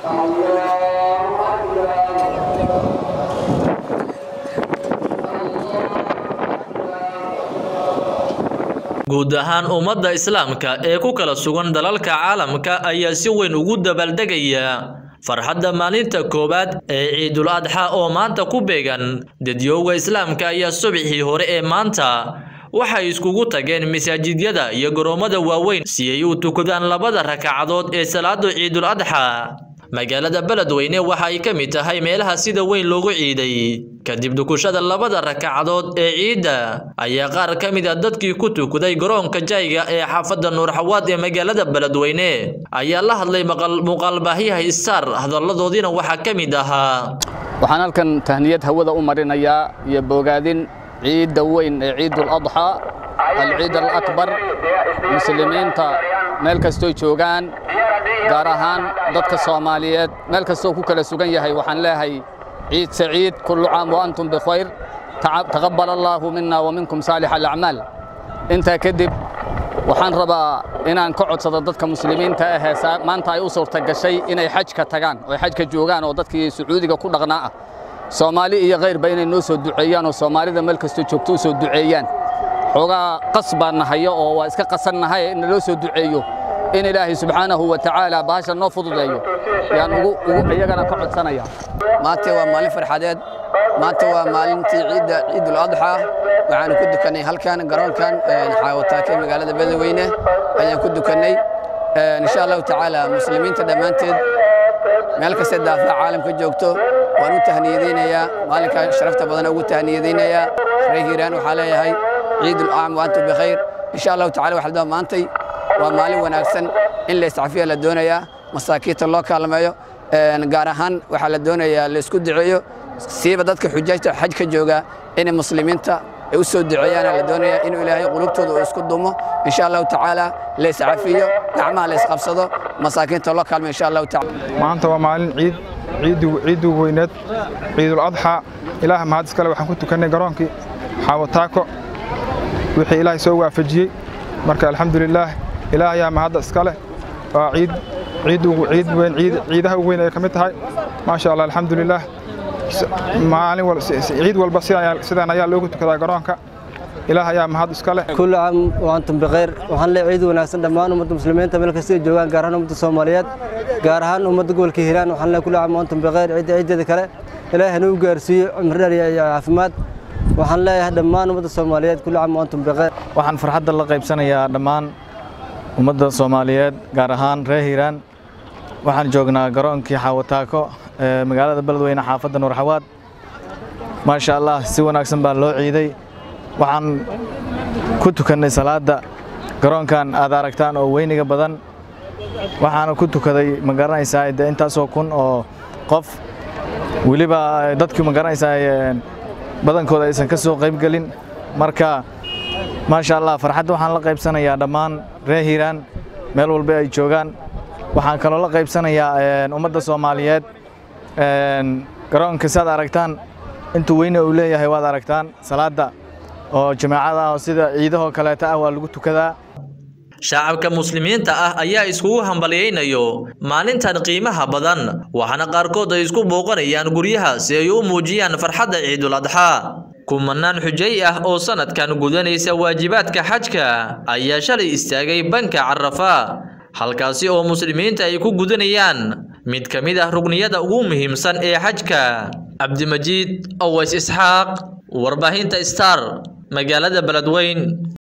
guud ahaan ummadda islaamka ee ku kala sugan dalalka caalamka ayaa si weyn ugu dabaaldegaya farxadda maalinta koowaad ee ciidul adxa oo maanta ku beegan dadyooga islaamka ayaa subaxii hore ee maanta waxay iskugu tageen masaajidyada iyo garoommada waaweyn si ay u tukadaan labada rakacadood ee salaada ciidul adxa magaalada beledweyne waxa ay ka mid tahay meelaha sida weyn loogu ciiday kadib dukushada labada rakacadood ee ciidda ayaa qaar ka mid a dadkii ku tukaday garoonka jayga ee xaafadda nuurxawaad ee magaalada beledweyne ayaa la hadlay muuqaalbaahyaha star hadalladoodiina waxaa ka mid ahaa waxaan halkan tahniyad hawada u marinayaa iyo bogaadin ciidda weyn ee ciidul adxaa alciid alakbar muslimiinta meel kastoo joogaan gaar ahaan dadka soomaaliyeed meel kastoo ku kala sugan yahay waxaan leeyahay ciid saciid kullu caam wa antum bikhayr taqabbal allaahu mina wa minkum saalix alacmaal intaa kadib waxaan rabaa inaan ka codsado dadka muslimiinta ahee maanta ay u suurta gashay inay xajka tagaan oo xajka joogaan oo dadkii sacuudiga ku dhaqnaa ah soomaali iyo kayrba inay noo soo duceeyaan oo soomaalida meel kastoo joogto u soo duceeyaan xoogaa qas baan nahayo oo waa iska qasannahay in naloo soo duceeyo in ilaahay subxaanahu wa tacaala bahasha noo fududeeyo yaan ugu iyagana ka codsanaya maanta waa maalin farxadeed maanta waa maalintii ciidda ciidul adxa waxaanu ku dukannay halkan garoonkan xaawataake magaalada beledweyne ayaan ku dukannay insha allahu tacaala muslimiinta dhammaanteed meel kastee daafaha caalamka joogto waan u tahniyadaynayaa maalinkaa sharafta badan ugu tahniyadaynayaa reer hiiraan waxaa leeyahay ciidul acam wa antum bikhayr insha allahu tacala waxaa maantay waa maalin wanaagsan in la iscafiya la doonayaa masaakiinta loo kaalmeeyo gaar ahaan waxaa la doonayaa la isku duceeyo siiba dadka xujaajta xajka jooga inay muslimiinta ay u soo duceeyaana la doonayaa inuu ilaahay qulubtooda uu isku dumo insha allahu tacaala la iscafiyo gacmaha la isqabsado masaakiinta loo kaalmeyo insha allahu tacaala maanta waa maalin ciid ciiddu weyneed ciidul adxa ilaah mahad iskale waxaan ku tukannay garoonkii xaawataako wixii ilaahay soo waafajiyey marka alxamdulilaah ilaah ayaa mahadda iska leh waa ciid ciid ciid weyn ciid ciidaha ugu weyn ay ka mid tahay maasha allah alxamdulilaah maalin ciid walba sidaan ayaa loogu tukadaa garoonka ilaah ayaa mahad iska leh kullu caam wa antum bikhayr waxaan leeyahay ciid wanaagsan dhammaan ummadda muslimiinta meel kasta ay joogaan gaar ahaan ummadda soomaaliyeed gaar ahaan ummadda gobolka hiiraan waxaan leeyahay kullu caam wa antum bikhayr ciidda ciideeda kale ilaahay hana u gaarsiiyo cumri dheer iyo caafimaad waxaan leeyahay dhammaan ummadda soomaaliyeed kullu caam wa antum bikhayr waxaan farxadda la qaybsanayaa dhammaan ummadda soomaaliyeed gaar ahaan reer hiiraan waxaan joognaa garoonkii xaawataako ee magaalada beledweyne xaafadda nuurxawaad maasha allah si wanaagsan baa loo ciiday waxaan ku tukannay salaadda garoonkan aad aragtaan oo weyniga badan waxaana ku tukaday ma garanaysaa de intaasoo kun oo qof weliba dadkii ma garanaysaa badankooda aysan ka soo qaybgelin marka maasha allah farxadda waxaan la qaybsanayaa dhammaan reer hiiraan meel walba ay joogaan waxaan kaloo la qaybsanayaa ummadda soomaaliyeed garoonka siaad aragtaan intuu weyne uu leeyahay waad aragtaan salaadda oo jamaacada ah oo sida ciidahoo kaleeta ah waa lagu tukadaa shacabka muslimiinta ah ayaa iskugu hambalyaynayo maalintan qiimaha badan waxaana qaarkood ay isku booqanayaan guryaha si ay u muujiyaan farxadda ciidul adxaa kumanaan xujay ah oo sanadkan gudanaysa waajibaadka xajka ayaa shalay istaagay banka carafa halkaasi oo muslimiinta ay ku gudanayaan mid ka mid ah rugniyada ugu muhiimsan ee xajka cabdimajiid oways isxaaq warbaahinta star magaalada beledweyn